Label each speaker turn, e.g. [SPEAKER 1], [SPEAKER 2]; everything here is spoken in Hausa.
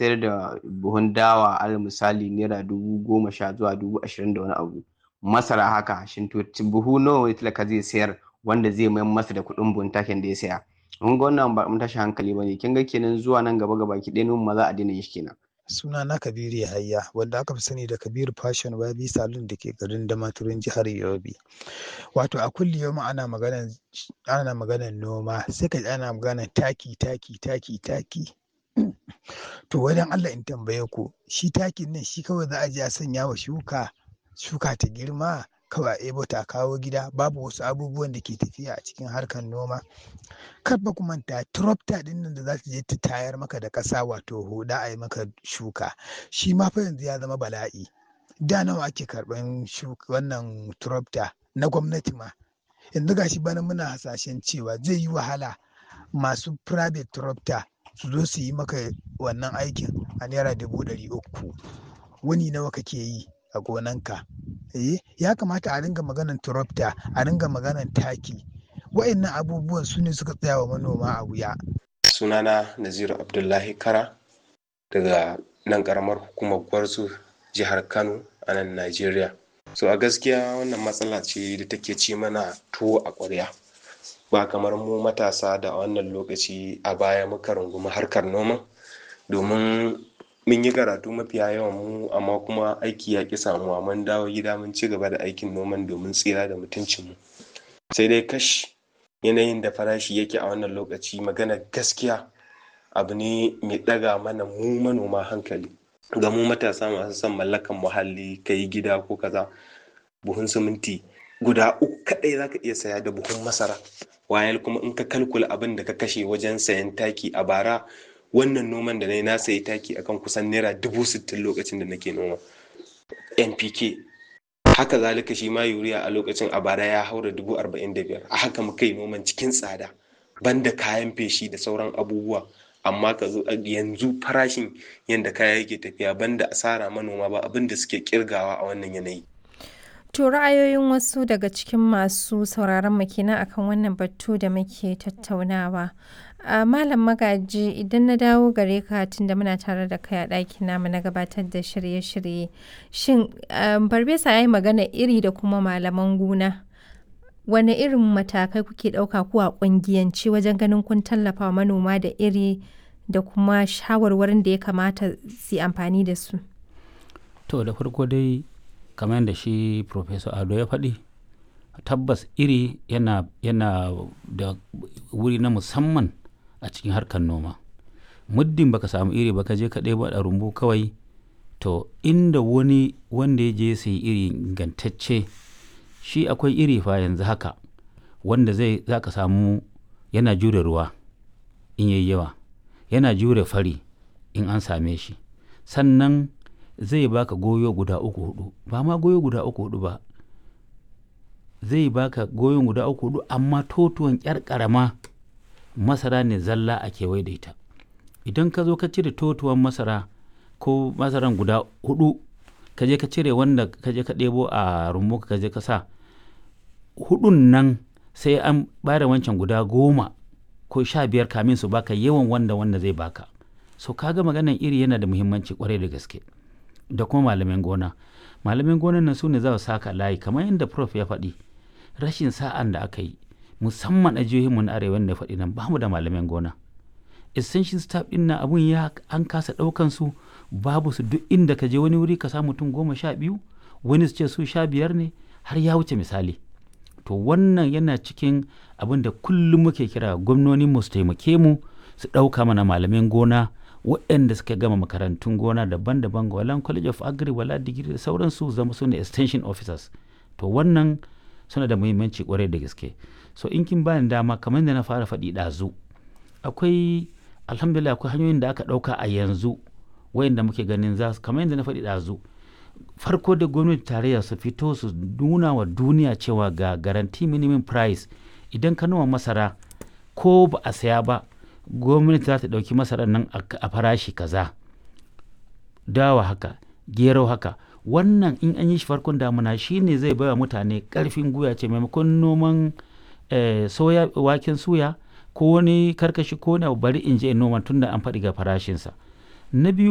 [SPEAKER 1] sayar da buhun dawa alal misali naira dubu goma sha zuwa dubu ashirin da wani abu masara haka shin to buhu nawa ne talaka zai sayar wanda zai mayar masa da kuɗin buhun takin da ya saya mun ga wannan ba mun tashi hankali bane kin ga kenan zuwa nan gaba gaba ki ɗaya ma za a daina yin shi kenan
[SPEAKER 2] suna na kabiru yahaya wanda aka fi sani da kabiru fashion wabi salon da ke garin damaturin jihar yobe wato a kulli yau ana maganan ana maganan noma sai ka ana maganan taki taki taki taki to wajen allah in tambaye ku shi takin nan shi kawai za a je a sanya wa shuka shuka ta girma kawai a ebo ta kawo gida babu wasu abubuwan da ke tafiya a cikin harkar noma kar ba ku manta tractor din nan da za ta je ta tayar maka da ƙasa wato huda a yi maka shuka shi ma fa yanzu ya zama bala'i da nawa ake karɓan wannan tractor na gwamnati ma yanzu gashi bana muna hasashen cewa zai yi wahala masu private tractor su zo su yi maka wannan aikin a naira dubu ɗari uku wani nawa kake yi a gonanka eh ya kamata a ringa maganan tractor a ringa maganan taki wa'annan abubuwan su ne suka tsaya wa manoma a wuya
[SPEAKER 3] sunana naziru abdullahi kara daga nan karamar hukumar gwarzo jihar kano a nan najeriya so a gaskiya wannan matsala ce da take ci mana tuwo a ƙwarya ba kamar mu matasa da a wannan lokaci a baya muka rungumi harkar noma domin mun yi karatu mafiya yawan mu amma kuma aiki ya ƙi samuwa mun dawo gida mun ci gaba da aikin noman domin tsira da mutuncinmu sai dai kash yanayin da farashi yake a wannan lokaci magana gaskiya abu ne mai ɗaga mana mu manoma hankali ga mu matasa masu son mallakan muhalli ka yi gida ko kaza buhun siminti guda uku kaɗai za ka iya saya da buhun masara wayal kuma in ka kalkula abin da ka kashe wajen sayan taki a bara wannan noman da na yi na sayi taki akan kusan naira dubu sittin lokacin da nake noma npk haka zalika shi ma yuriya a lokacin a bara ya haura dubu arba'in da biyar a haka muka yi noman cikin tsada banda kayan feshi da sauran abubuwa amma ka zo yanzu farashin yadda kaya yake tafiya banda asara manoma ba abin da suke kirgawa a wannan yanayi
[SPEAKER 4] To ra'ayoyin wasu daga cikin masu sauraron mu kenan akan wannan batu da muke tattaunawa. a malam magaji idan na dawo gare ka tunda muna tare da kai a ɗakin namu na gabatar da shirye-shirye shin barbesa ya yi magana iri da kuma malaman gona wane irin matakai kuke ɗauka ko a ƙungiyance wajen ganin kun tallafa wa manoma da iri da kuma shawarwarin da ya kamata su amfani da su
[SPEAKER 5] to da farko dai kamar yadda shi professor ado ya faɗi tabbas iri yana, yana da wuri na musamman a cikin harkar noma muddin baka samu iri baka je ka ɗebo a rumbu kawai to inda wani wanda ya je sai iri ingantacce shi akwai iri fa yanzu haka wanda zai za ka samu yana jure ruwa in yayi yawa yana jure fari in an same shi sannan zai baka goyo guda uku hudu ba ma goyo guda uku hudu ba zai baka goyon guda uku hudu amma totuwan kyar karama masara ne zalla a kewaye da ita idan ka zo ka cire totuwan masara ko masaran guda hudu ka je ka cire wanda ka je ka ɗebo a rumbu ka je ka sa hudun nan sai an bada wancan guda goma ko sha biyar kamin su baka yawan wanda wanda zai baka so kaga maganan iri yana da muhimmanci kwarai da gaske da kuma malamin gona malamin gonan nan su ne za su saka layi kamar yadda prof ya faɗi rashin sa'an da aka yi musamman a jihohinmu na arewa da faɗi nan ba mu da malamin gona essential staff ɗin na abun ya an kasa ɗaukan su babu su duk inda ka je wani wuri ka samu mutum goma sha biyu wani su ce su sha biyar ne har ya wuce misali to wannan yana cikin abin da kullum muke kira gwamnoni mu su taimake mu su ɗauka mana malamin gona waɗanda suka gama makarantun gona daban-daban wala college of agri wala digiri da sauransu zama su ne extension officers to wannan suna da muhimmanci kwarai da gaske so in kin bani dama kamar da na fara faɗi ɗazu akwai alhamdulillah akwai hanyoyin da aka ɗauka a yanzu wayanda muke ganin za su kamar yadda na faɗi ɗazu farko da gwamnati tarayya su fito su nuna wa duniya cewa ga garanti minimum price idan ka noma masara ko ba a saya ba gwamnati za ta ɗauki masarar nan a farashi kaza dawa haka gero haka wannan in an yi shi farkon damuna shine zai baiwa mutane ƙarfin guya ce maimakon noman soya waken suya ko wani karkashi ko wani bari in je in noma tunda an faɗi ga farashinsa na biyu